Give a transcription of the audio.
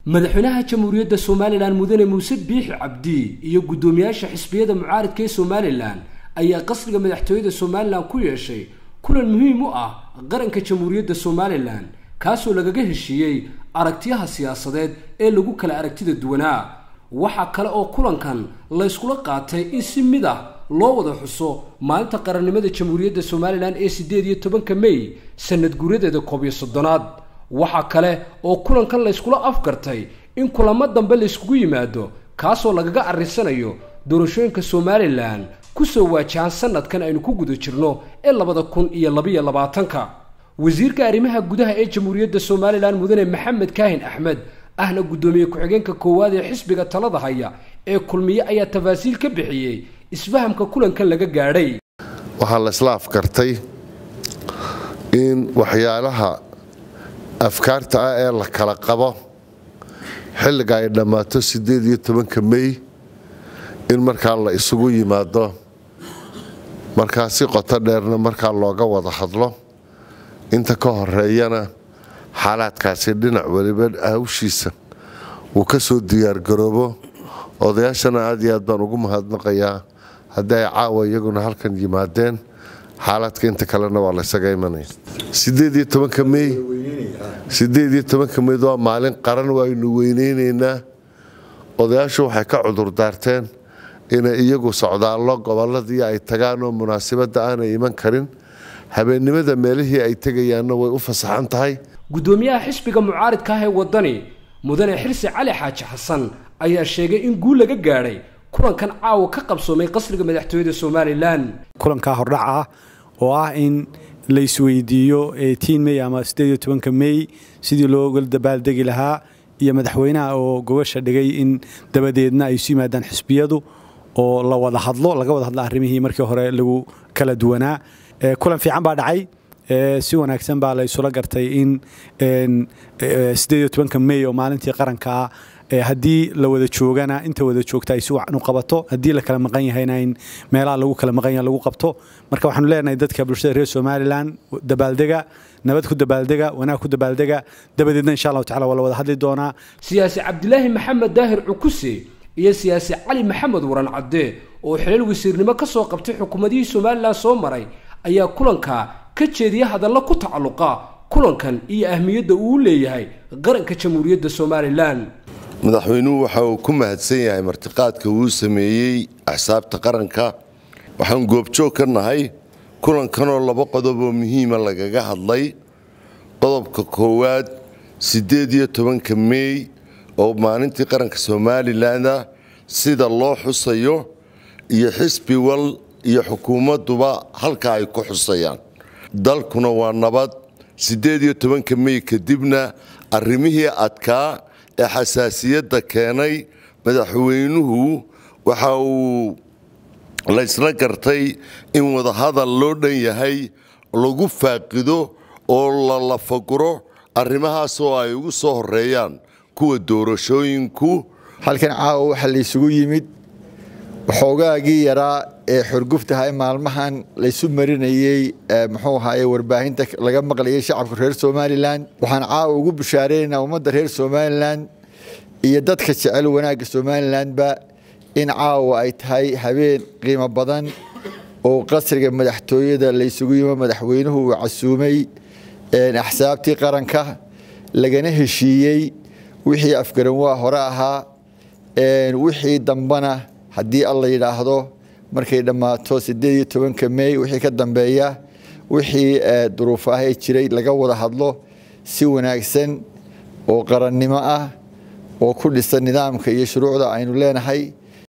madaxweynaha jamhuuriyadda somalilan mudane muuse biixi cabdi iyo guddoomiyaasha xisbiyada mucaaridka ee somalilan ayaa qasriga madaxtooyada somalilan ku yeeshay kulan muhiim u ah qaranka jamhuuriyadda somalilan kaasoo lagaga heshiiyey aragtiyaha siyaasadeed ee lagu kala aragtida duwanaa waxaa kale oo kulankan layskula qaatay in si mid ah loo wada xuso maalinta qarannimada jamhuuriyadda somalilan ee siddeed iyo tobanka mey sanad guuradeeda koob iyo soddonaad waxaa kale oo kulankan layskula afgartay in kulamo dambe layskugu yimaado kaasoo lagaga arrisanayo doorashooyinka somalilan kusoo waajahan sanadkan aynu ku guda jirno ee labada kun iyo labiyo labaatanka wasiirka arrimaha gudaha ee jamhuuriyadda somalilan mudane maxamed kaahin axmed ahna guddoomiye ku-xigeenka koowaad ee xisbiga talada haya ee kulmiye ayaa tafaasiil ka bixiyey isfahamka kulankan laga gaadhay waxaa la isla afkartay in waxyaalaha afkaarta ah ee la kala qabo xilliga ay dhammaato siddeed iyo tobanka mey in markaa la isugu yimaado markaa si qoto dheerna markaa looga wada hadlo inta ka horeeyana xaalaadkaasi dhinac weliba hawshiisa uu ka soo diyaargaroobo odayaashana aad iyo aad baan ugu mahadnaqayaa haddii ay caawa iyaguna halkan yimaadeen xaaladka inta kalena waa laysaga imanaya meyd waa maalin qaran waynu weyneynaynaa odayaashu waxay ka cudurdaarteen inay iyagu socdaallo gobolladii ay tagaan oo munaasabadda aanay iman karin habeennimada meelihii ay tegayaanna way u fasaxan tahay guddoomiyaha xisbiga mucaaridka ah ee waddani mudane xirsi cali xaaji xasan ayaa sheegay in guul laga gaadhay kulankan caawa ka qabsoomay qasriga madaxtooyada somalilan kulankaa hordhac ah oo ah in la isweydiiyo mey ama mey sidii looga dabaaldegi lahaa iyo madaxweynaha oo gogasha dhigay in dabadeedna ay isu yimaadaan xisbiyadu oo la wada hadlo laga wada hadlo arrimihii markii hore lagu kala duwanaa kulan fiican baa dhacay si wanaagsan baa la isula gartay in mey oo maalintii qarankaa haddii la wada joogana inta wada joogta ay si wacan u qabato haddii la kala maqan yahayna in meelaha lagu kala maqan yaha lagu qabto marka waxaanu leenahay dadka bulshada reer somalilan dabaaldega nabad ku dabaaldega wanaag ku dabaaldega dabadeedna insha allahu tacala waa la wada hadli doonaa siyaasi cabdilaahi maxamed daahir cukuse iyo siyaasi cali maxamed waran cadde oo xilal wasiirnimo ka soo qabtay xukuumadihii somalilan soo maray ayaa kulanka ka jeediya hadalla ku tacalluqa kulankan iyo ahmiyadda uu leeyahay qaranka jamhuuriyadda somalilan madaxweynuhu waxa uu ku mahadsan yahay martiqaadka uu sameeyey axsaabta qaranka waxaan goobjoog ka nahay kulankanoo laba qodob oo muhiima lagaga hadlay qodobka koowaad siddeed iyo tobanka meey oo maalintii qaranka somalilanah sida loo xusayo iyo xisbi wal iyo xukuumadduba halka ay ku xusayaan dalkuna waa nabad siddeed iyo tobanka mey kadibna arrimihii adkaa ee xasaasiyadda keenay madaxweynuhu waxa uu laysla gartay in wadahadal loo dhan yahay lagu faaqido oo la lafaguro arrimahaas oo ay ugu soo horeeyaan kuwa doorashooyinku halkan caawa waxaa laysugu yimid waxoogaagii yaraa ee xorguftaha maalmahan laysu marinayey muxuu ahaye warbaahinta laga maqlayay shacabka reer somalilan waxaan caawa ugu bushaareynaa ummadda reer somalilan iyo dadka jecel wanaagga somalilanba in caawa ay tahay habeen qiimo badan oo qasriga madaxtooyada laysugu yimo madaxweynuhu uu casuumay axsaabtii qaranka lagana heshiiyey wixii afgaranwaa hore ahaa wixii dambana haddii alla yidhaahdo markay dhammaato siddeed iyo tobanka mey wixii ka dambeeya wixii duruuf ahee jiray laga wada hadlo si wanaagsan oo qarannimo ah oo ku dhisan nidaamka iyo shuruucda aynu leenahay